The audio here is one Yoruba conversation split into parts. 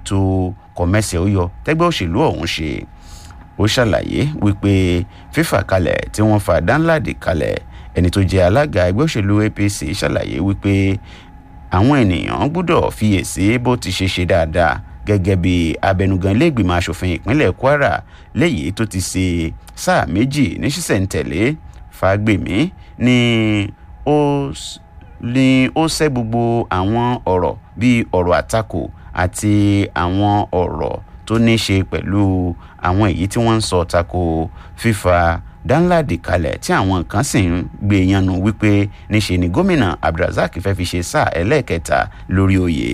ètò kọ̀mẹ́sẹ̀ ó yọ tẹ́gbẹ́ òṣèlú ọ̀hún ṣe ó ṣàlàyé wípé fífà kalẹ̀ tí wọ́n fa Danladi kalẹ̀ ẹni tó jẹ́ alága ẹgbẹ́ òṣèlú APC ṣàlàyé wípé àwọn ènìyàn gbọ́dọ̀ fiyèsí bó ti ṣe ṣe dáadáa gẹ́gẹ́ bí abẹnugan iléègbìmọ̀ asòfin ìpínlẹ̀ Kwara léyìí tó ti ṣe sáà méjì ní ṣísẹ̀ntẹ̀lé Fágbèmí ni ó ní ó ṣẹ́ gbogbo àwọn ọ̀rọ̀ bíi ọ̀rọ̀ àtakò àti àwọn ọ̀rọ̀ tó ní ṣe pẹ̀lú àwọn èyí tí wọ́n ń sọ tako fífa Danladi kalẹ̀ tí àwọn kan sì ń gbé yànnú wípé níṣe ni gómìnà Abdulrasaq fẹ́ fi ṣe sáà ẹlẹ́ẹ̀kẹta lórí oyè.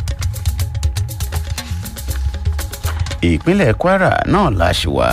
ìpínlẹ̀ Kwara náà la ṣì wà.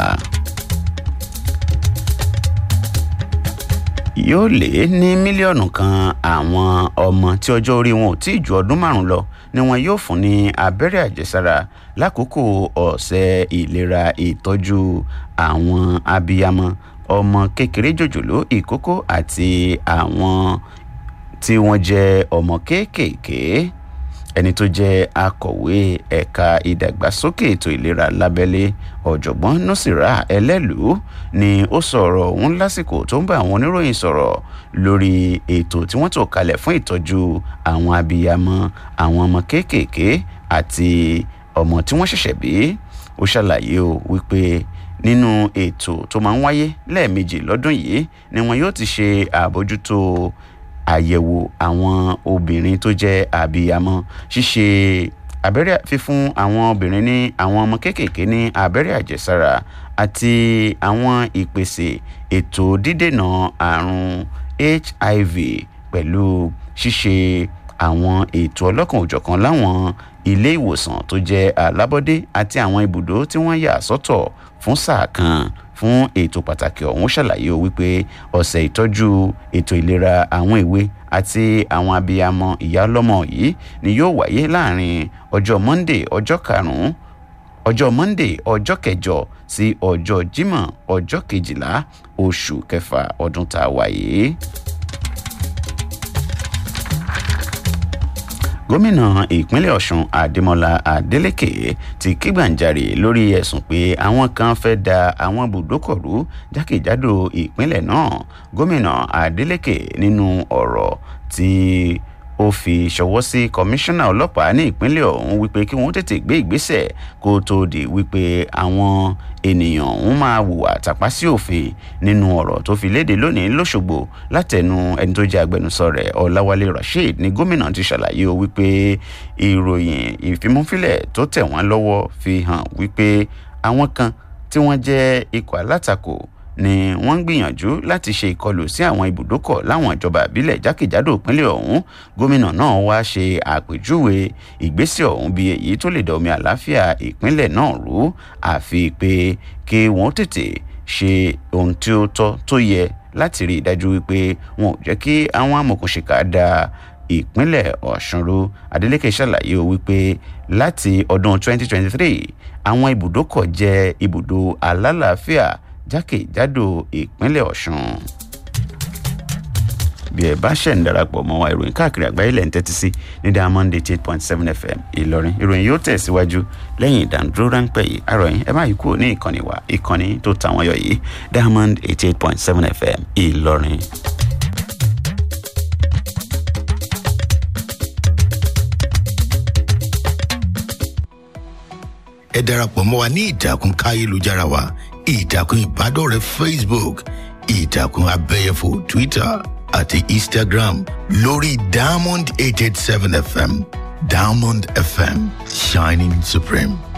yóò lé ní mílíọ̀nù kan àwọn ọmọ tí ọjọ́ orí wọn ò tí ì ju ọdún márùn-ún lọ ni wọn yóò fún ní abẹ́rẹ́ àjẹsára lákòókò ọ̀sẹ̀ ìlera ìtọ́jú àwọn abiyamọ ọmọ kékeré jòjòló ìkókó àti àwọn tí wọ́n jẹ́ ọmọ kéékèèké ẹni tó jẹ́ akọ̀wé ẹ̀ka ìdàgbàsókè ètò ìlera lábẹ́lé ọ̀jọ̀gbọ́n nọ́sìrà ẹlẹ́lùú ni ó sọ̀rọ̀ ọ̀hún lásìkò tó ń bá àwọn oníròyìn sọ̀rọ̀ lórí ètò tí wọ́n tò kalẹ̀ fún ìtọ́jú àwọn abiyamọ àwọn ọmọ kéékèèké àti ọmọ tí wọ́n ṣẹ̀ṣẹ̀ bí ó ṣàlàyé o wípé nínú ètò tó máa ń wáyé lẹ́ẹ̀mejì lọ́dún yìí ni wọn yóò ti ṣe àbójútó àyẹ̀wò àwọn obìnrin tó jẹ́ àbíyamọ ṣíṣe abẹ́rẹ́ fífún àwọn obìnrin ní àwọn ọmọ kéékèèké ní abẹ́rẹ́ àjẹsára àti àwọn ìpèsè ètò dídènà àrùn HIV pẹ̀lú ṣíṣe àwọn ètò ọlọ́kan òjọ̀kan láwọn ilé ìwòsàn tó jẹ́ alábọ́dé àti àwọn ibùdó tí wọ́n yà sọ́tọ̀ fún sáà kan fún ètò pàtàkì ọ̀hún ṣàlàyé o wípé ọ̀sẹ̀ ìtọ́jú ètò ìlera àwọn èwe àti àwọn abiyamọ ìyá ọlọ́mọ yìí ni yóò wáyé láàrin ọjọ́ monday ọjọ́ karùn-ún ọjọ́ monday ọjọ́ kẹjọ sí ọjọ́ jímọ̀ ọjọ́ kejìlá oṣù kẹfà ọdún tá a wà yìí. gómìnà ìpínlẹ̀ ọ̀ṣun adémọlá adélèké ti kígbàǹjarè lórí ẹ̀sùn pé àwọn kan fẹ́ da àwọn ibùdókọ̀ rú jákèjádò ìpínlẹ̀ náà gómìnà adélèké nínú ọ̀rọ̀ tí ó fi ṣọwọ́ sí kọmíṣánná ọlọ́pàá ní ìpínlẹ̀ ọ̀hún wípé kí wọ́n tètè gbé ìgbésẹ̀ kó tó di wípé àwọn ènìyàn ọ̀hún máa hùwà tàpá sí òfin nínú ọ̀rọ̀ tó fi léde lónìí lọ́ṣogbo látẹnu ẹni tó jẹ́ agbẹnusọ rẹ̀ ọ̀làwálé rasheed ní gómìnà ti ṣàlàyé o wípé ìròyìn ìfimúfilẹ̀ tó tẹ̀ wọ́n lọ́wọ́ fi hàn wípé àwọn kan tí wọ́n jẹ́ ikọ̀ alátakò ni wọ́n ń gbìyànjú láti ṣe ìkọlù sí àwọn ibùdókọ̀ láwọn ìjọba ìbílẹ̀ jákèjádò ìpínlẹ̀ ọ̀hún gómìnà náà wá ṣe àpèjúwe ìgbésẹ̀ ọ̀hún bí èyí tó lè dọ̀mí àlàáfíà ìpínlẹ̀ náà rú àfi pé kí wọ́n tètè ṣe ohun tí ó tọ́ tó yẹ láti rí i dájú wípé wọn ò jẹ́ kí àwọn amòkùnṣìkà da ìpínlẹ̀ ọ̀ṣun rú adeleke ṣàlàyé o wípé láti ọdún 2023 àwọn ibùdókọ̀ jẹ́ ibùdó alálàáfíà jákèjádò ìpínlẹ̀ ọ̀ṣun bí ẹ bá ṣẹ̀ ń darapọ̀ mọ́ wa ìròyìn káàkiri àgbáyé lẹ́ ń tẹ́tí sí ní diamond eight point seven fm ìlọrin ìròyìn yóò tẹ̀síwájú lẹ́yìn ìdánudúró ráńpẹ́ yìí àròyìn ẹ má yí kúrò ní ìkànnì wa ìkànnì tó tàwọn yọ yìí diamond eight eight point seven fm ìlọrin. ẹ darapọ̀ mọ́ wa ní ìtàkùn káyélujára wa ìtàkùn ìbádọ́rẹ̀ẹ́ facebook ìtàkùn abẹ́yẹfò twitter àti instagram lórí diamond eight eight seven fm diamond fm shining supreme.